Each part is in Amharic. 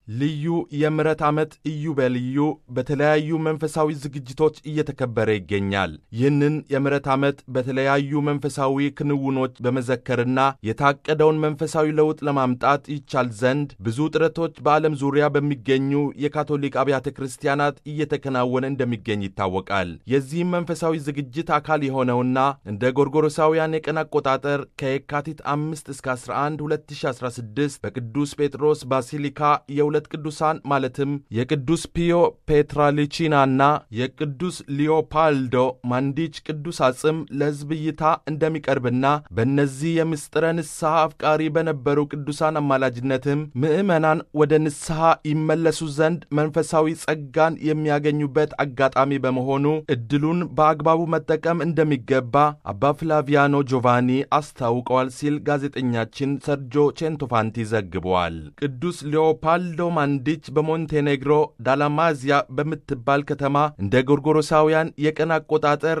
ልዩ የምሕረት ዓመት ኢዮቤልዩ በተለያዩ መንፈሳዊ ዝግጅቶች እየተከበረ ይገኛል። ይህንን የምሕረት ዓመት በተለያዩ መንፈሳዊ ክንውኖች በመዘከርና የታቀደውን መንፈሳዊ ለውጥ ለማምጣት ይቻል ዘንድ ብዙ ጥረቶች በዓለም ዙሪያ በሚገኙ የካቶሊክ አብያተ ክርስቲያናት እየተከናወነ እንደሚገኝ ይታወቃል። የዚህም መንፈሳዊ ዝግጅት አካል የሆነውና እንደ ጎርጎሮሳውያን የቀን አቆጣጠር ከየካቲት 5 እስከ 11 2016 በቅዱስ ጴጥሮስ ባሲሊካ የሁለት ቅዱሳን ማለትም የቅዱስ ፒዮ ፔትራሊቺናና የቅዱስ ሊዮፓልዶ ማንዲች ቅዱስ አጽም ለሕዝብ እይታ እንደሚቀርብና በእነዚህ የምስጢረ ንስሐ አፍቃሪ በነበሩ ቅዱሳን አማላጅነትም ምዕመናን ወደ ንስሐ ይመለሱ ዘንድ መንፈሳዊ ጸጋን የሚያገኙበት አጋጣሚ በመሆኑ ዕድሉን በአግባቡ መጠቀም እንደሚገባ አባ ፍላቪያኖ ጆቫኒ አስታውቀዋል ሲል ጋዜጠኛችን ሰርጆ ቼንቶፋንቲ ዘግበዋል። ቅዱስ ሊዮፓልዶ ማንዲች በሞንቴኔግሮ ዳላማዚያ በምትባል ከተማ እንደ ጎርጎሮሳውያን የቀን አቆጣጠር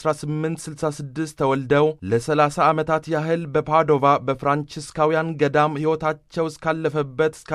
በ1866 ተወልደው ለ30 ዓመታት ያህል በፓዶቫ በፍራንቺስካውያን ገዳም ሕይወታቸው እስካለፈበት እስከ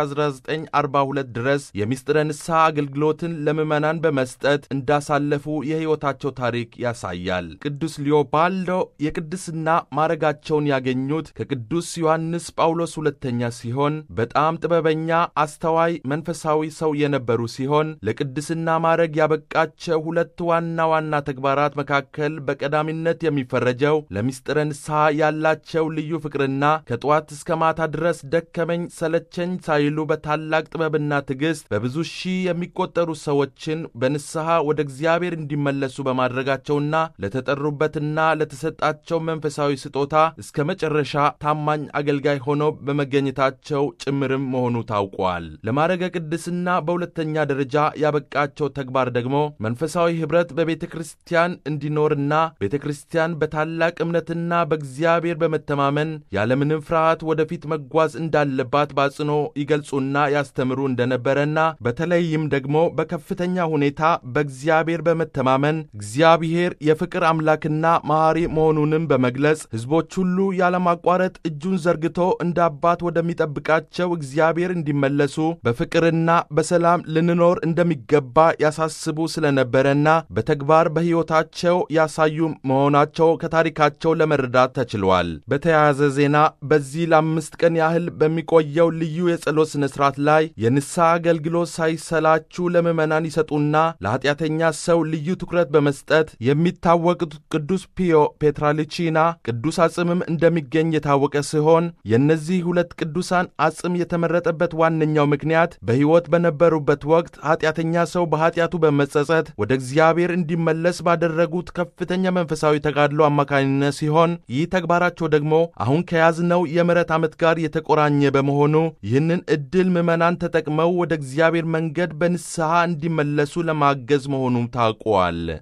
1942 ድረስ የምስጢረ ንስሐ አገልግሎትን ለምዕመናን በመስጠት እንዳሳለፉ የሕይወታቸው ታሪክ ያሳያል። ቅዱስ ሊዮፓልዶ የቅድስና ማዕረጋቸውን ያገኙት ከቅዱስ ዮሐንስ ጳውሎስ ሁለተኛ ሲሆን በጣም ጥበበኛ አስተዋይ መንፈሳዊ ሰው የነበሩ ሲሆን ለቅድስና ማዕረግ ያበቃቸው ሁለት ዋና ዋና ተግባራት መካከል በቀዳሚነት የሚፈረጀው ለምስጢረ ንስሐ ያላቸው ልዩ ፍቅርና ከጠዋት እስከ ማታ ድረስ ደከመኝ ሰለቸኝ ሳይሉ በታላቅ ጥበብና ትዕግሥት በብዙ ሺህ የሚቆጠሩ ሰዎችን በንስሐ ወደ እግዚአብሔር እንዲመለሱ በማድረጋቸውና ለተጠሩበትና ለተሰጣቸው መንፈሳዊ ስጦታ እስከ መጨረሻ ታማኝ አገልጋይ ሆነው በመገኘታቸው ጭምርም መሆኑ ታውቋል። ለማዕረገ ቅድስና በሁለተኛ ደረጃ ያበቃቸው ተግባር ደግሞ መንፈሳዊ ኅብረት በቤተ ክርስቲያን እንዲኖርና ቤተ ክርስቲያን በታላቅ እምነትና በእግዚአብሔር በመተማመን ያለምንም ፍርሃት ወደፊት መጓዝ እንዳለባት በአጽንኦ ይገልጹና ያስተምሩ እንደነበረና በተለይም ደግሞ በከፍተኛ ሁኔታ በእግዚአብሔር በመተማመን እግዚአብሔር የፍቅር አምላክና መሐሪ መሆኑንም በመግለጽ ሕዝቦች ሁሉ ያለማቋረጥ እጁን ዘርግቶ እንደ አባት ወደሚጠብቃቸው እግዚአብሔር እንዲመለሱ በፍቅርና በሰላም ልንኖር እንደሚገባ ያሳስቡ ስለነበረና በተግባር በሕይወታቸው ያሳዩ መሆናቸው ከታሪካቸው ለመረዳት ተችሏል። በተያያዘ ዜና በዚህ ለአምስት ቀን ያህል በሚቆየው ልዩ የጸሎት ሥነ ሥርዓት ላይ የንስሐ አገልግሎት ሳይሰላችሁ ለምዕመናን ይሰጡና ለኀጢአተኛ ሰው ልዩ ትኩረት በመስጠት የሚታወቁት ቅዱስ ፒዮ ፔትራሊቺና ቅዱስ አጽምም እንደሚገኝ የታወቀ ሲሆን የእነዚህ ሁለት ቅዱሳን አጽም የተመረጠበት ዋነኛው ምክንያት በሕይወት በነበሩበት ወቅት ኀጢአተኛ ሰው በኀጢአቱ በመጸጸት ወደ እግዚአብሔር እንዲመለስ ባደረጉት ከፍተኛ መንፈሳዊ ተጋድሎ አማካኝነት ሲሆን ይህ ተግባራቸው ደግሞ አሁን ከያዝነው የምሕረት ዓመት ጋር የተቆራኘ በመሆኑ ይህንን ዕድል ምዕመናን ተጠቅመው ወደ እግዚአብሔር መንገድ በንስሐ እንዲመለሱ ለማገዝ መሆኑም ታውቋል።